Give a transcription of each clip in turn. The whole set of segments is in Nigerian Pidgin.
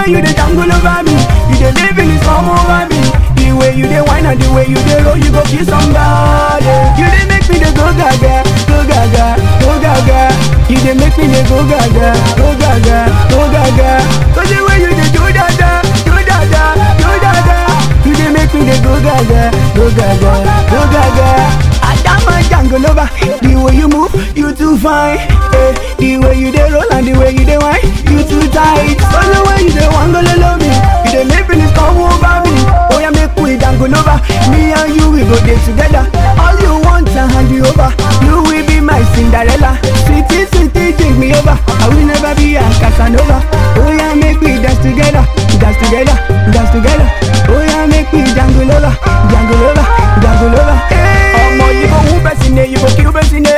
you dey tangle over me, you dey live in this come over me. The way you dey whine and the way you dey roll, you go kill somebody. You dey make me dey go gaga, go gaga, go gaga. You dey make me dey go gaga, go gaga, go gaga. Cause the way you dey do dada, do dada, do dada. You dey make me dey go gaga, go gaga, go gaga. Adama jungle over, the way you move, you too fine. Eh, the way you dey roll and the way you dey whine, you too tight. Cause the way you dey wangle love me, you dey make me come over me. Oh yeah, make we dangle over. Me and you we go dey together. All you want to hand you over. You will be my Cinderella. Sweetie, sweetie, take me over. I will never be a Casanova. Oh yeah, make we dance together, dance together, dance together. Oh yeah, make we dangle over, dangle over, dangle over. Ọmọ yìí kò wú bẹ́ẹ̀ sí ni, yìí kò kiri bẹ́ẹ̀ sí ni.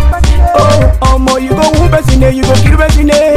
Oh, ọmọ yìí kò wú bẹ́ẹ̀ sí ni, yìí kò kiri bẹ́ẹ̀ sí ni.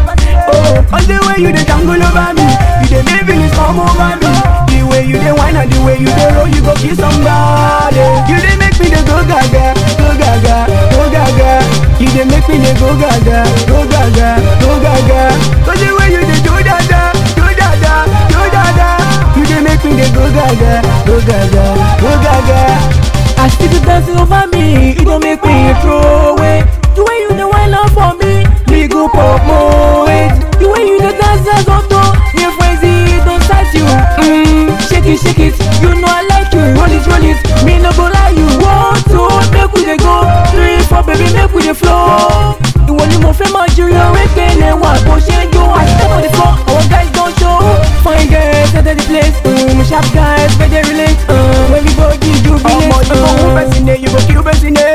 Oh, all the way you dey tangle over me, you dey live in this come over me. The way you dey whine and the way you dey roll, you go kill somebody. You dey make me dey go gaga, go gaga, go gaga. You dey make me dey go gaga, go gaga, go gaga. Cause the way you dey do dada, do dada, do dada. You dey make me dey go gaga, go gaga, go gaga. I see you dancing over me, it don't make me throw away. The way you the wine up for me, me go pop more weight. The way you the dance as auto, me frenzy don't touch you. Mm, shake it, shake it, you know I like you. Roll it, roll it, me no go lie you. One, two, make we dey go. Three, four, baby, make we dey flow. Ìwọ ni mo fẹ́ máa jùlọ wípé ilé wa bó ṣe ń jó àṣìṣe on the floor. Our guys don show. Fine girls enter the place. Um, sharp guys wey dey relate. Um, everybody jubilate. ọmọ yìí kò wú bẹ́ẹ̀ sí ni, yìí kò kiri bẹ́ẹ̀ sí ni.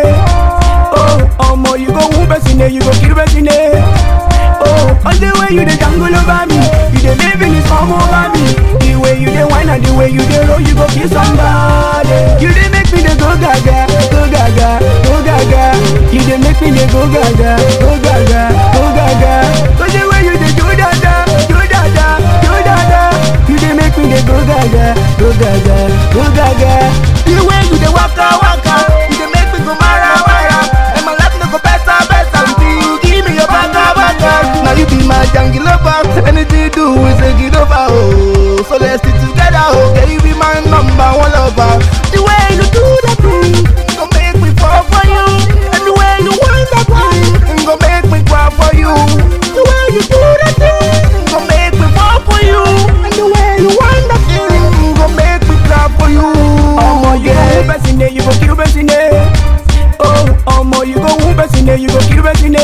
Oh, ọmọ yìí kò wú bẹ́ẹ̀ sí ni, yìí kò kiri bẹ́ẹ̀ sí ni. Oh, all the way you dey tangle over me, you dey live in this come over me. The way you dey whine and the way you dey roll, you go kill somebody. You dey make me dey go gaga, go gaga, go gaga. You dey make me dey go gaga, go gaga, go gaga. Cause the way you dey do dada, do dada, do dada. You dey make me dey go gaga, go gaga, go gaga. The way you dey waka waka, you dey make me go mara mara. And my life no go better better until you give me your baka baka. Now you be my jungle lover, anything you do is a get over. Oh, so let's stick together. Oh, yeah, you be my number one lover. The way you do that thing, gon' make me fall for you. And the way you want that thing, gon' make me cry for you. The way you do that thing, gon' make me fall for you. And the way you want that thing, gon' make me cry for you. Ọmọ yìí kò wú bẹ́ẹ̀ sí ni, yìí kò kiri bẹ́ẹ̀ sí ni. Oh, ọmọ yìí kò wú bẹ́ẹ̀ sí ni, yìí kò kiri bẹ́ẹ̀ sí ni.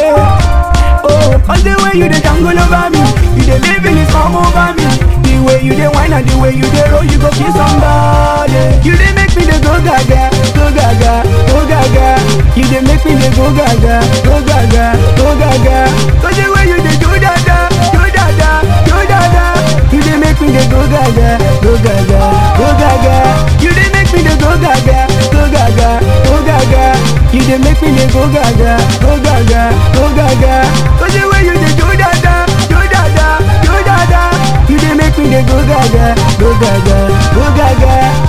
Oh, all the way you dey tangle over me, you dey live in this come over me. The way you dey whine and the way you dey roll, you go kill somebody. You dey make me dey go gaga, go gaga, go gaga. You dey make me dey go gaga, go gaga, go gaga. Cause the way you dey do dada, do dada, do dada. You dey make me dey go gaga, go gaga, go gaga. You dey make me dey go gaga, go gaga, go gaga. You dey make me dey go gaga, go gaga, go gaga. Cause the way you dey do dada, do dada, do dada. You dey make me dey go gaga, go gaga, go gaga.